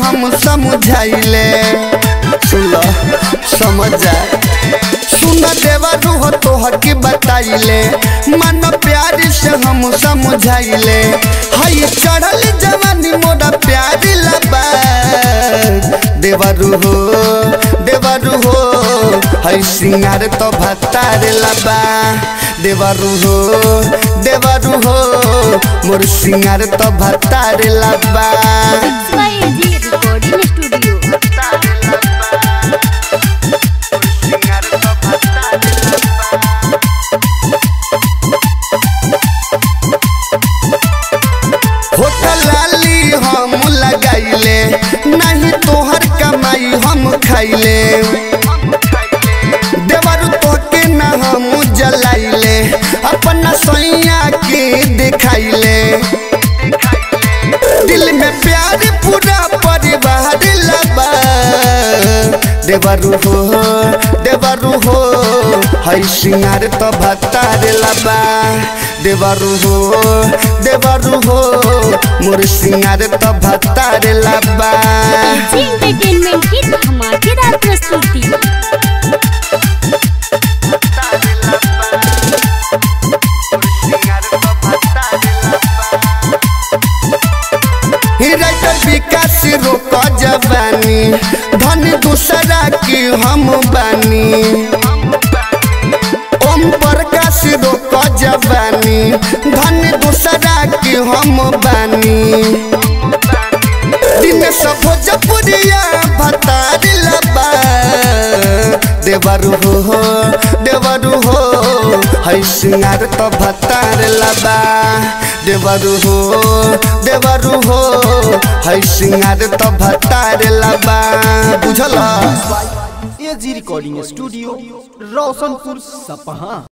हम समझाइले सुन लो, समझ जा सुन देवा रूह तोहर के बताइले मन प्यार से हम समझाइले हई चढ़ल जवानी मोरा प्यार लबा देवरु हो देवरु हो हई सिंगार तो भतार लबा देवरु हो देवरु हो मोर सिंगार तो भतार लबा XYZ Recording Studio. होटल लाली हम लगाइले नहीं तोहर कमाई हम खाइले देवरु तोके ना हम जलाइले अपना सैया के दिखाइले दिल में प्यार पूरा परिवार लबा देवरु हो देवरु हो हई सिंगार तो भतार लबा देवरु हो देवरु हो मोर सिंगार तो भतार लबा जी एंटरटेनमेंट की धमाकेदार प्रस्तुति राइटर विकास रोक जवानी धन दूसरा की हम बानी ओम प्रकाश रोक जवानी धन दूसरा की हम बानी दिन सब भोजपुरिया भतार लबा देवरु हो देवरु हो हई सिंगार तो भतार लबा देवरु हो देवरु हो हई सिंगार तो भतार लबा बुझल एजी रिकॉर्डिंग स्टूडियो रोशनपुर सपहा